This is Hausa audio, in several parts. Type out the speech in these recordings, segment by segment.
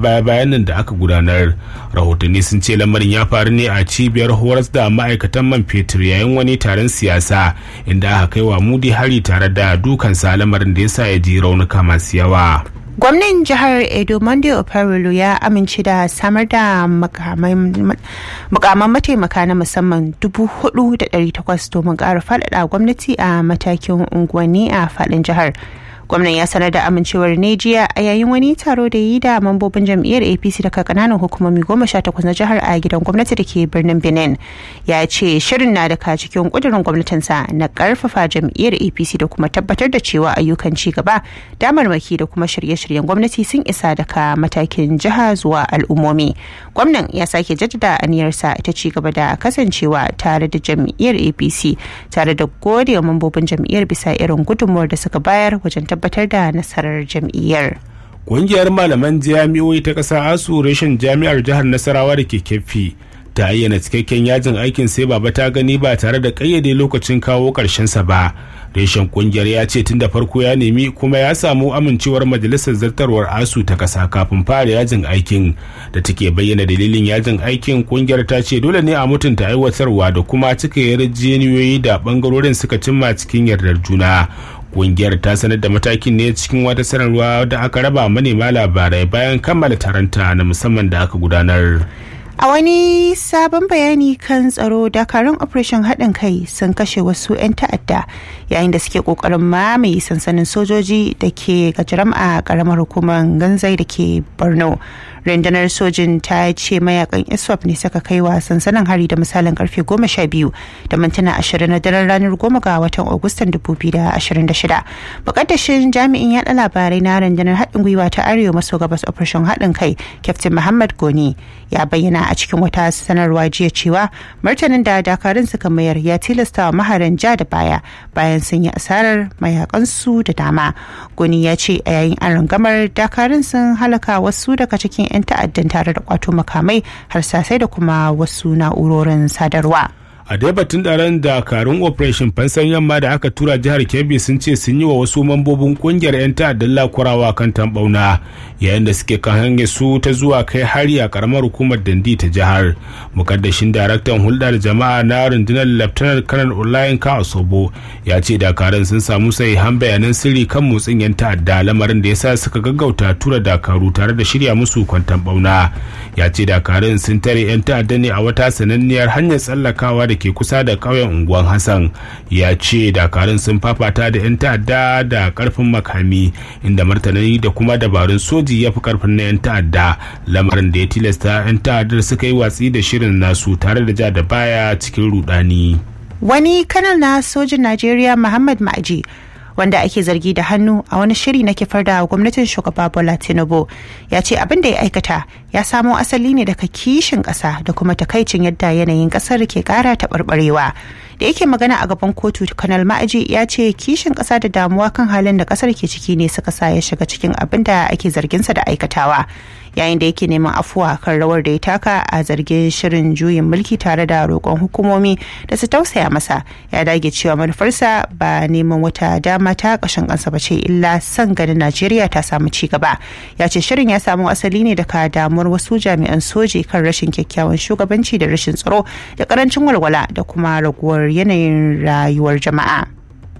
baya-bayan nan da aka gudanar rahotanni sun ce lamarin ya faru ne a cibiyar horas da ma'aikatan man fetur yayin wani taron siyasa inda aka kai wa mudi hari tare da dukansa lamarin da ya sa ya ji raunuka masu yawa gwamnan jihar edo monday operulu ya amince da samar da mukaman mataimaka na musamman 4,800 domin ƙara faɗaɗa gwamnati a matakin unguwanni a faɗin jihar gwamnan ya sanar da amincewar ne jiya a yayin wani taro da yi da mambobin jam'iyyar apc daga kananan hukumomi goma sha takwas na jihar a gidan gwamnati da ke birnin benin ya ce shirin na daga cikin kudurin gwamnatinsa na karfafa jam'iyyar apc da kuma tabbatar da cewa ayyukan ci gaba damarmaki da kuma shirye-shiryen gwamnati sun isa daga matakin jiha zuwa al'ummomi gwamnan ya sake jaddada aniyarsa ta ci gaba da kasancewa tare da jam'iyyar apc tare da gode wa mambobin jam'iyyar bisa irin gudunmuwar da suka bayar wajen tabbatar da nasarar jam'iyyar. Ƙungiyar malaman jami'o'i ta ƙasa asu reshen jami'ar jihar Nasarawa da ke kefi ta ayyana cikakken yajin aikin sai baba ta gani ba tare da ƙayyade lokacin kawo sa ba. Reshen ƙungiyar ya ce tun da farko ya nemi kuma ya samu amincewar majalisar zartarwar asu ta ƙasa kafin fara yajin aikin da take bayyana dalilin yajin aikin ƙungiyar ta ce dole ne a mutunta aiwatarwa da kuma cika yarjejeniyoyi da ɓangarorin suka cimma cikin yardar juna kungiyar ta sanar da matakin ne cikin wata sanarwa da aka raba manema labarai bayan kammala taronta na musamman da aka gudanar a wani sabon bayani kan tsaro dakarun operation haɗin kai sun kashe wasu 'yan ta'adda yayin da suke ƙoƙarin mamaye sansanin sojoji da ke gajiram a ƙaramar hukumar ganzai da ke borno rundunar sojin ta ce mayakan iswap ne suka kai wa sansanin hari da misalin karfe goma sha biyu da mintuna ashirin na daren ranar goma ga watan agustan dubu biyu da ashirin da shida bukatashin jami'in yaɗa labarai na rundunar haɗin gwiwa ta arewa maso gabas operation haɗin kai captain muhammad goni ya bayyana a cikin wata sanarwa jiya cewa martanin da dakarun suka mayar ya tilasta wa maharan ja da baya bayan sun yi asarar mayakansu da dama goni ya ce a yayin an rangamar dakarun sun halaka wasu daga cikin 'yan ta'addan tare da kwato makamai harsasai da kuma wasu na'urorin sadarwa. a dai batun daren dakarun operation fansan yamma da aka tura jihar kebbi sun ce sun yi wa wasu mambobin kungiyar 'yan ta'addan lakurawa kan tambauna yayin da suke kan hanyar su ta zuwa kai hari a karamar hukumar dandi ta jihar mukaddashin daraktan hulɗa da jama'a na rundunar laftanar kanar olayin ka osobo ya ce dakarun sun samu sahihan bayanan sirri kan motsin 'yan ta'adda lamarin da ya sa suka gaggauta tura dakaru tare da shirya musu kwantan bauna ya ce dakarun sun tare 'yan ta'adda ne a wata sananniyar hanyar tsallakawa da ke kusa da ƙauyen unguwan hassan ya ce dakarun sun fafata da 'yan ta'adda da karfin makami inda martanani da kuma dabarun soji ya fi karfin na 'yan ta'adda lamarin da ya tilasta 'yan ta'addar suka yi watsi da shirin nasu tare da ja da baya cikin rudani wani kanal na sojin najeriya muhammad ma'aji wanda ake zargi da hannu a wani shiri na kifar da gwamnatin shugaba bola tinubu ya ce abin da ya aikata ya samo asali ne daga kishin ƙasa da kuma takaicin yadda yanayin ƙasar ke ƙara taɓarɓarewa da yake magana a gaban kotu kanal ma'aji ya ce kishin ƙasa da damuwa kan halin da ƙasar ke ciki ne suka sa ya shiga cikin abin da ake zarginsa da aikatawa yayin da yake neman afuwa kan rawar da ya taka a zargin shirin juyin mulki tare da roƙon hukumomi da su tausaya masa ya dage cewa manufarsa ba neman wata dama ta ƙashin kansa ba ce illa son ganin najeriya ta samu ci gaba ya ce shirin ya samu asali ne daga damuwar wasu jami'an soji kan rashin kyakkyawan shugabanci da rashin tsaro da karancin walwala da kuma raguwar yanayin rayuwar jama'a.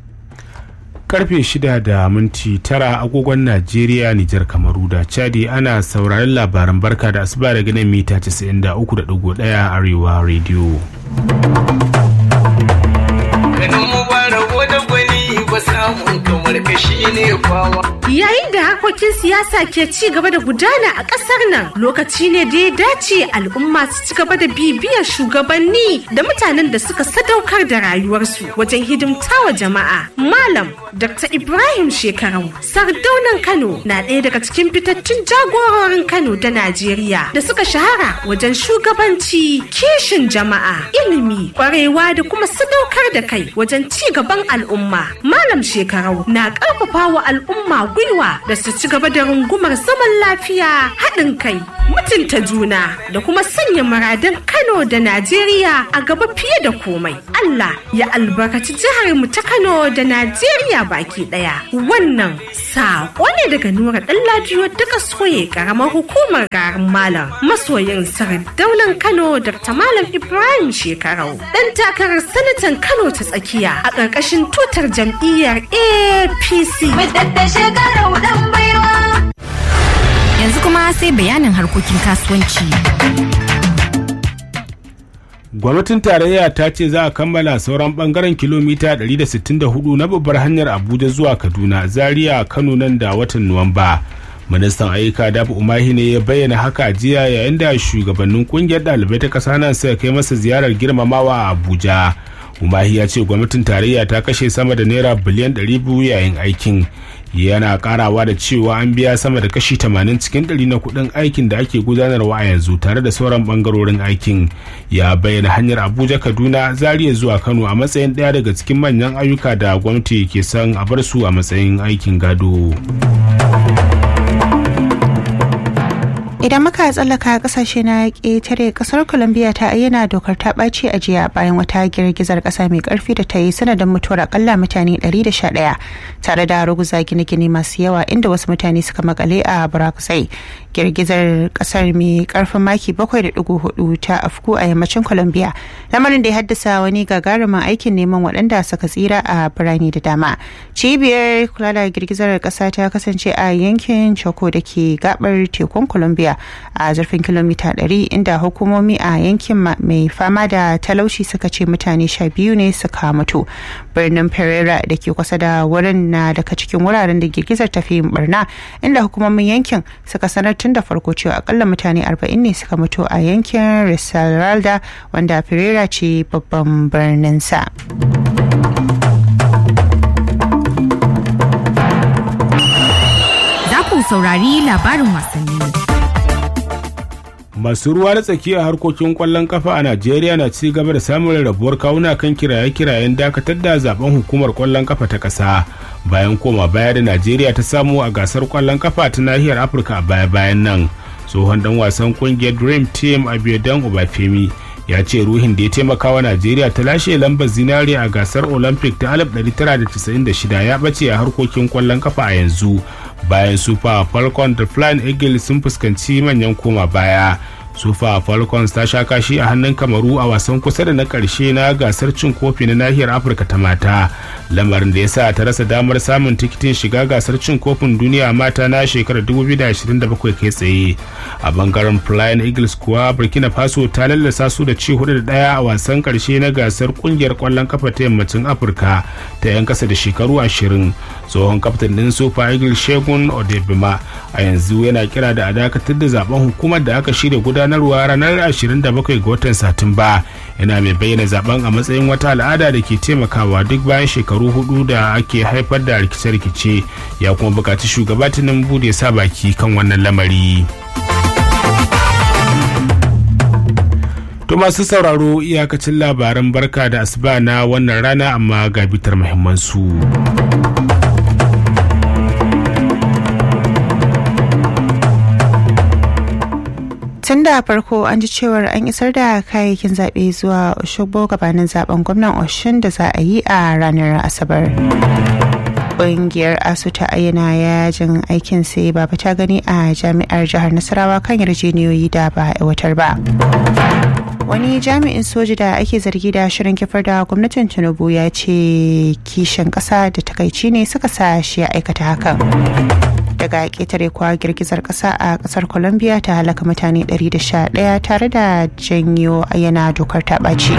karfe shida da minti tara agogon najeriya nijar kamaru da chadi ana sauraron labaran barka da asuba daga nan mita 93.1 arewa radio Yayin da harkokin siyasa ke ci gaba da gudana a ƙasar nan lokaci ne da ya dace al'umma su ci gaba da bibiyar shugabanni da mutanen da suka sadaukar da rayuwarsu wajen hidimtawa jama'a. Malam Dr. Ibrahim Shekarau, sardaunan Kano na ɗaya daga cikin fitattun jagororin Kano da Najeriya da suka shahara wajen shugabanci, kishin jama'a, ilimi, ƙwarewa da kuma sadaukar da kai wajen ci gaban al'umma. Malam Shekarau na ƙarfafa wa al'umma gwiwa da su ci gaba da rungumar zaman lafiya haɗin kai mutunta juna da kuma sanya muradun Kano da Najeriya a gaba fiye da komai. Allah ya albarkaci jihar mu ta Kano da Najeriya baki daya. Wannan saƙo ne daga Nura Ɗanladiyo daga soye ƙaramar hukumar garin Malam masoyin daular Kano Dr. Malam Ibrahim Shekarau. Ɗan takarar sanatan Kano ta tsakiya a ƙarƙashin tutar jam'iyyar APC. Yanzu kuma sai bayanin harkokin kasuwanci. gwamnatin tarayya ta ce za a kammala sauran bangaren kilomita 164 na babbar hanyar abuja zuwa kaduna zaria kano nan da watan nuwamba ministan ayyuka dabu umahi ne ya bayyana haka jiya yayin da shugabannin kungiyar ɗalibai ta ƙasa nan suka kai masa ziyarar girmamawa a abuja umahi ya ce gwamnatin tarayya ta kashe sama da naira biliyan 200 yayin aikin yana karawa da cewa an biya sama da kashi 80 cikin 100 na kudin aikin da ake gudanarwa a yanzu tare da sauran bangarorin aikin ya bayyana hanyar abuja kaduna zaria zuwa kano a matsayin daya daga cikin manyan ayyuka da gwamnati ke son a bar su a matsayin aikin gado. idan muka tsallaka kasashe na ƙetare kasar colombia ta ayyana dokar ta ɓaci a jiya bayan wata girgizar ƙasa mai ƙarfi da ta yi sanadin mutuwar akalla mutane 111 tare da ruguza gine-gine masu yawa inda wasu mutane suka makale a barakusai girgizar ƙasar mai ƙarfin maki 7.4 ta afku a yammacin colombia lamarin da ya haddasa wani gagarumin aikin neman waɗanda suka tsira a birane da dama cibiyar kula da girgizar ƙasa ta kasance a yankin choco da ke gabar tekun colombia a zurfin kilomita 100 inda hukumomi a yankin mai fama da talauci suka ce mutane sha biyu ne suka mutu birnin pereira da ke kusa da wurin na daga cikin wuraren da girgizar tafi barna inda hukumomin yankin suka sanar tun da farko cewa akalla mutane 40 ne suka mutu a yankin risaralda wanda pereira ce babban birnin sa. Za ku saurari labarin wasanni. masu ruwa da tsaki a harkokin kwallon kafa a najeriya na ci gaba da samun rabuwar kawuna kan kiraye-kirayen dakatar da zaben hukumar kwallon kafa ta ƙasa bayan koma baya da najeriya ta samu a gasar kwallon kafa ta nahiyar afirka a baya-bayan nan tsohon dan wasan kungiyar dream team abiyadan obafemi ya ce ruhin da ya taimaka wa najeriya ta lashe lambar zinare a gasar olympic ta 1996 ya bace a harkokin kwallon kafa a yanzu bayan super falcon da flying eagle sun fuskanci manyan koma baya super falcons ta sha kashi a hannun kamaru a wasan kusa da na karshe na gasar cin kofi na nahiyar afirka ta mata lamarin da ya sa ta rasa damar samun tikitin shiga gasar cin kofin duniya mata na shekarar 2027 kai tsaye a bangaren flying eagles kuwa burkina faso ta lallasa su da ci hudu da daya a wasan karshe na gasar kungiyar kwallon kafa ta yammacin afirka ta yan kasa da shekaru 20 tsohon kaftin din super eagles shegun odebima a yanzu yana kira da a dakatar da zaben hukumar da aka shirya gudanarwa ranar 27 ga watan satumba yana mai bayyana zaben a matsayin wata al'ada da ke taimakawa duk bayan shekaru hudu da ake haifar da rikice-rikice ya kuma bukaci shugaba tinubu da ya sa baki kan wannan lamari. To masu sauraro iyakacin labaran barka da asuba na wannan rana amma ga bitar muhimmansu. tun da farko an ji cewar an isar da kayayyakin zaɓe zuwa Oshogbo gabanin zaben gwamnan Oshun da za a yi a ranar Asabar. Ƙungiyar ASU ta ayyana yajin aikin sai ba ta gani a jami'ar jihar Nasarawa kan yarjeniyoyi da ba aiwatar ba. Wani jami'in soji da ake zargi da shirin kifar da gwamnatin Tinubu ya ce kishin ƙasa da takaici ne suka sa shi ya aikata hakan. daga ƙetare kuwa girgizar ƙasa a ƙasar colombia ta halaka mutane 111 tare da janyo yana dokar ta ɓaci.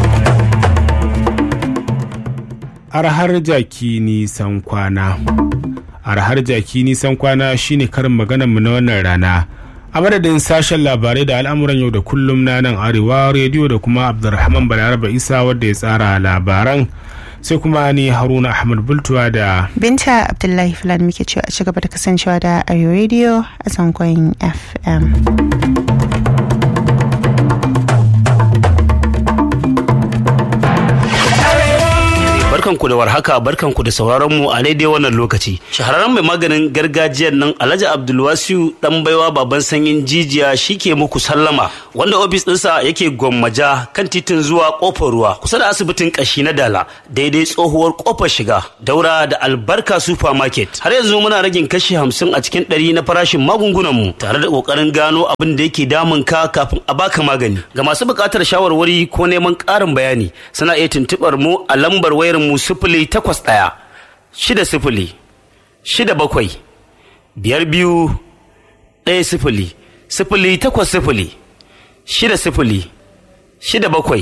arhar jaki nisan kwana arhar jaki nisan kwana shine karin maganar mu na wannan rana a madadin sashen labarai da al'amuran yau da kullum na nan arewa rediyo da kuma abdulrahman balaraba isa wadda ya tsara labaran sai kuma ni haruna ahmad bultuwa da binta abdullahi fulani muke cewa a cigaba da kasancewa da arewa radio a zangon fm barkanku da warhaka barkanku da sauraron mu a daidai wannan lokaci shahararren mai maganin gargajiyar nan alhaji abdulwasiu dan baiwa baban sanyin jijiya shike muku sallama wanda ofis ɗinsa yake gwammaja kan titin zuwa kofar ruwa kusa da asibitin kashi na dala daidai tsohuwar kofar shiga daura da albarka supermarket har yanzu muna ragin kashi hamsin a cikin ɗari na farashin magungunan mu tare da ƙoƙarin gano abin da yake damun ka kafin a baka magani ga masu buƙatar shawarwari ko neman ƙarin bayani suna iya tuntuɓar mu a lambar wayar mu sifili takwas ɗaya shida sifili shida bakwai biyar biyu ɗaya sifili sifili takwas sifili shida sifili shida bakwai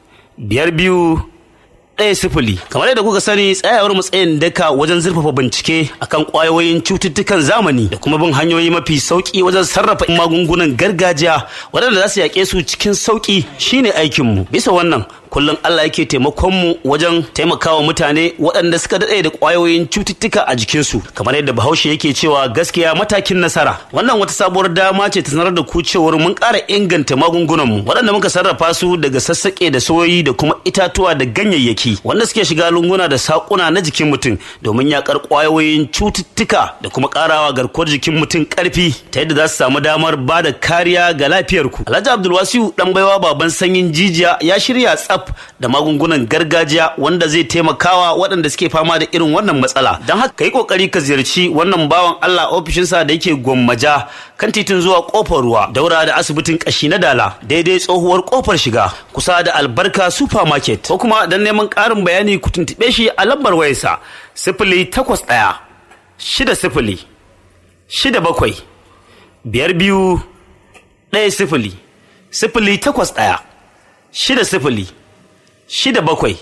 biyar biyu ɗaya sifili kamar yadda kuka sani tsayawar matsayin daka wajen zurfafa bincike akan ƙwayoyin cututtukan zamani da kuma bin hanyoyi mafi sauƙi wajen sarrafa magungunan gargajiya waɗanda za su yaƙe su cikin sauƙi shine aikinmu bisa wannan kullum Allah yake taimakon mu wajen taimakawa mutane waɗanda suka daɗe da ƙwayoyin cututtuka a jikinsu kamar yadda bahaushe yake cewa gaskiya matakin nasara wannan wata sabuwar dama ce ta sanar da ku cewar mun ƙara inganta magungunanmu waɗanda muka sarrafa su daga sassaƙe da soyoyi da kuma itatuwa da ganyayyaki wanda suke shiga lunguna da saƙuna na jikin mutum domin yaƙar ƙwayoyin cututtuka da kuma ƙarawa garkuwar jikin mutum ƙarfi ta yadda za su samu damar ba da kariya ga lafiyarku alhaji abdulwasiu ɗan baiwa baban sanyin jijiya ya shirya tsaf da magungunan gargajiya wanda zai taimakawa waɗanda suke fama da irin wannan matsala don haka ka yi ƙoƙari ka ziyarci wannan bawan Allah ofishinsa da yake gwammaja kan titin zuwa ƙofar ruwa daura da asibitin ƙashi na dala daidai tsohuwar ƙofar shiga kusa da albarka supermarket ko kuma don neman ƙarin bayani ku tuntuɓe shi a lambar wayarsa sifili takwas ɗaya shida sifili shida bakwai biyar biyu ɗaya sifili sifili takwas ɗaya shida sifili shida bakwai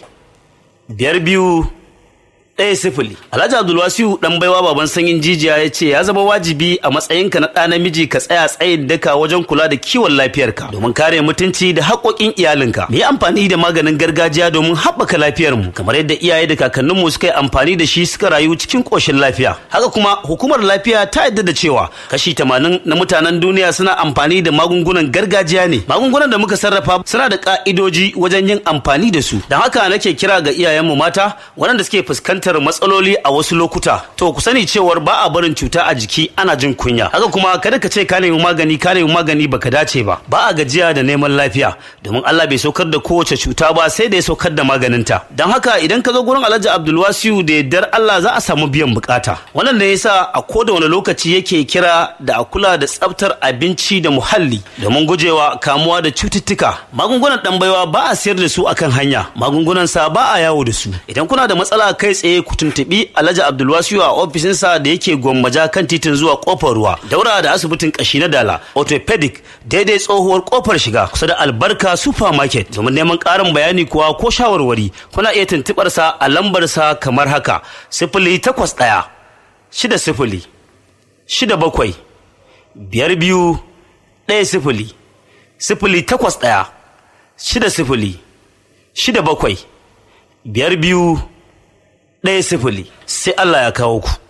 biyar biyu ɗaya sifili alhaji abdulwasiu dan baiwa baban sanyin jijiya ya ce ya zama wajibi a matsayinka na ɗa namiji ka tsaya tsayin daka wajen kula da kiwon lafiyarka domin kare mutunci da haƙoƙin iyalinka mu yi amfani da maganin gargajiya domin haɓaka lafiyarmu kamar yadda iyaye da kakanninmu suka yi amfani da shi suka rayu cikin ƙoshin lafiya haka kuma hukumar lafiya ta yadda da cewa kashi tamanin na mutanen duniya suna amfani da magungunan gargajiya ne magungunan da muka sarrafa suna da ƙa'idoji wajen yin amfani da su don haka nake kira ga iyayenmu mata waɗanda suke fuskantar fuskantar matsaloli a wasu lokuta to ku sani cewar ba a barin cuta a jiki ana jin kunya haka kuma kada ka ce ka nemi magani ka nemi magani baka dace ba ba a gajiya da neman lafiya domin Allah bai saukar da kowace cuta ba sai da ya saukar da maganinta don haka idan ka zo gurin Alhaji Abdulwasiu da yardar Allah za a samu biyan bukata wannan da yasa a koda wani lokaci yake kira da a kula da tsaftar abinci da muhalli domin gujewa kamuwa da cututtuka magungunan dan baiwa ba a sayar da su akan hanya magungunan sa ba a yawo da su idan kuna da matsala kai tsaye ku tuntuɓi Alhaji Abdulwasiu a ofishinsa da yake gwammaja kan titin zuwa kofar ruwa daura da asibitin kashi na dala orthopedic daidai tsohuwar kofar shiga kusa da albarka supermarket domin neman ƙarin bayani kuwa ko shawarwari kuna iya tuntuɓar sa a lambar sa kamar haka sifili takwas ɗaya shida sifili shida bakwai biyar biyu ɗaya sifili sifili takwas ɗaya shida sifili shida bakwai biyar biyu ɗaya sifili sai Allah ya kawo ku.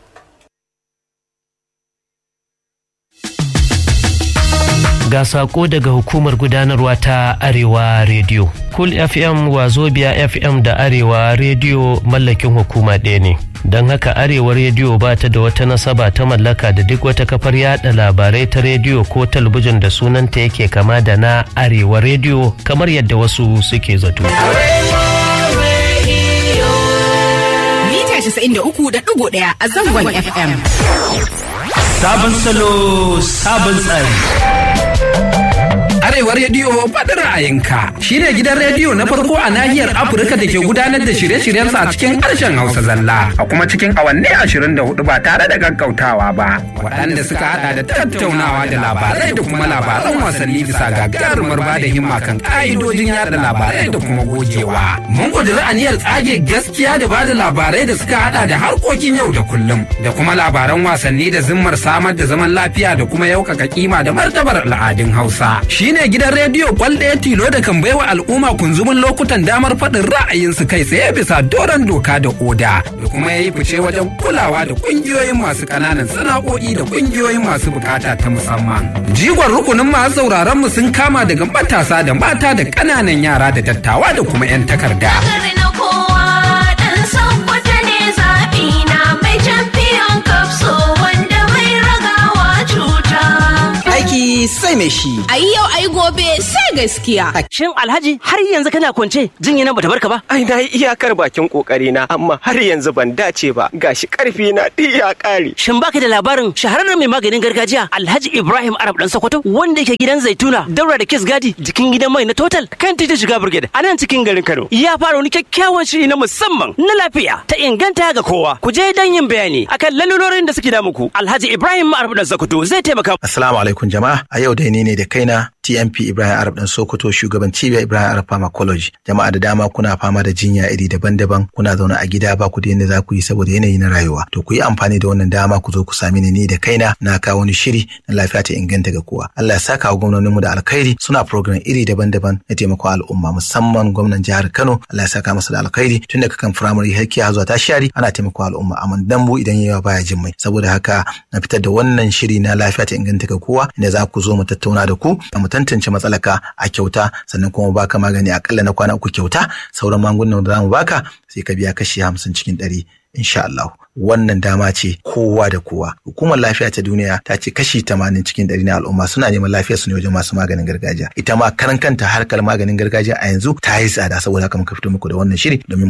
Ga sako daga hukumar gudanarwa ta Arewa Radio. Cool FM Wazobia FM da Arewa Radio mallakin hukuma ɗaya ne. Don haka Arewa Radio ba ta da wata nasaba ta mallaka da duk wata kafar yada labarai ta rediyo ko talabijin da sunanta yake kama da na Arewa Radio kamar yadda wasu suke zato. 93.1 a zangon FM. Sabon salo, sabon tsari. Arewa Rediyo faɗin ra'ayinka shi ne gidan rediyo na farko a nahiyar Afirka da ke gudanar da shirye-shiryensa a cikin harshen Hausa zalla. A kuma cikin awanni ashirin da hudu ba tare da gaggautawa ba. Waɗanda suka haɗa da tattaunawa da labarai da kuma labaran wasanni bisa gagarumar ba da himma kan ƙa'idojin yada labarai da kuma gogewa. Mun ƙudiri aniyar tsage gaskiya da ba da labarai da suka haɗa da harkokin yau da kullum da kuma labaran wasanni da zimmar samar da zaman lafiya da kuma yaukaka kima da martabar al'adun Hausa. Shi ne gidan rediyo kwal ɗaya tilo da kan baiwa al'umma kunzumin lokutan damar faɗin ra'ayinsu kai tsaye bisa doron doka da oda da kuma ya yi fice wajen kulawa da ƙungiyoyin masu ƙananan sana'o'i da ƙungiyoyin masu bukata ta musamman. Jigon rukunin masu sauraron mu sun kama daga matasa da mata da ƙananan yara da dattawa da kuma 'yan takarda. sai mai shi. A yi yau a yi gobe sai gaskiya. Shin Alhaji har yanzu kana kwance jinya nan bata barka ba? Ai na yi iyakar bakin kokari na amma har yanzu ban dace ba gashi karfi na duk ya kare. Shin baka da labarin shahararren mai maganin gargajiya Alhaji Ibrahim Arab dan Sokoto wanda yake gidan Zaituna daura da Kiss Gadi jikin gidan mai na Total kan titin shiga Brigade a nan cikin garin Kano. Ya fara wani kyakkyawan shiri na musamman na lafiya ta inganta ga kowa. Ku je dan yin bayani akan lalurorin da suke damu ku. Alhaji Ibrahim Arab dan Sokoto zai taimaka. Assalamu alaikum jama'a. A yau dai ni ne da kaina TMP Ibrahim Arab dan Sokoto shugaban cibiyar Ibrahim Arab Pharmacology. Jama'a da dama kuna fama da jinya iri daban-daban kuna zaune a gida ba ku da yadda za ku yi saboda yanayi na rayuwa. To ku yi amfani da wannan dama ku zo ku sami ni da kaina na kawo wani shiri na lafiya ta inganta ga kowa. Allah ya saka wa gwamnoninmu da alkhairi suna program iri daban-daban na taimakon al'umma musamman gwamnan jihar Kano Allah ya saka masa da alkhairi tun daga kan firamare har kiya zuwa tashari ana taimakon al'umma amma dambu idan yawa baya jin mai saboda haka na fitar da wannan shiri na lafiya ta inganta ga kowa inda za ku zo mu tattauna da ku mu tantance matsalaka a kyauta sannan kuma baka magani akalla na kwana uku kyauta sauran magungunan da zamu baka sai ka biya kashi hamsin cikin ɗari insha Allah wannan dama ce kowa da kowa hukumar lafiya ta duniya ta ce kashi tamanin cikin ɗari na al'umma suna neman lafiyar su ne wajen masu maganin gargajiya ita ma karan kanta harkar maganin gargajiya a yanzu ta yi tsada saboda haka muka fito muku da wannan shiri domin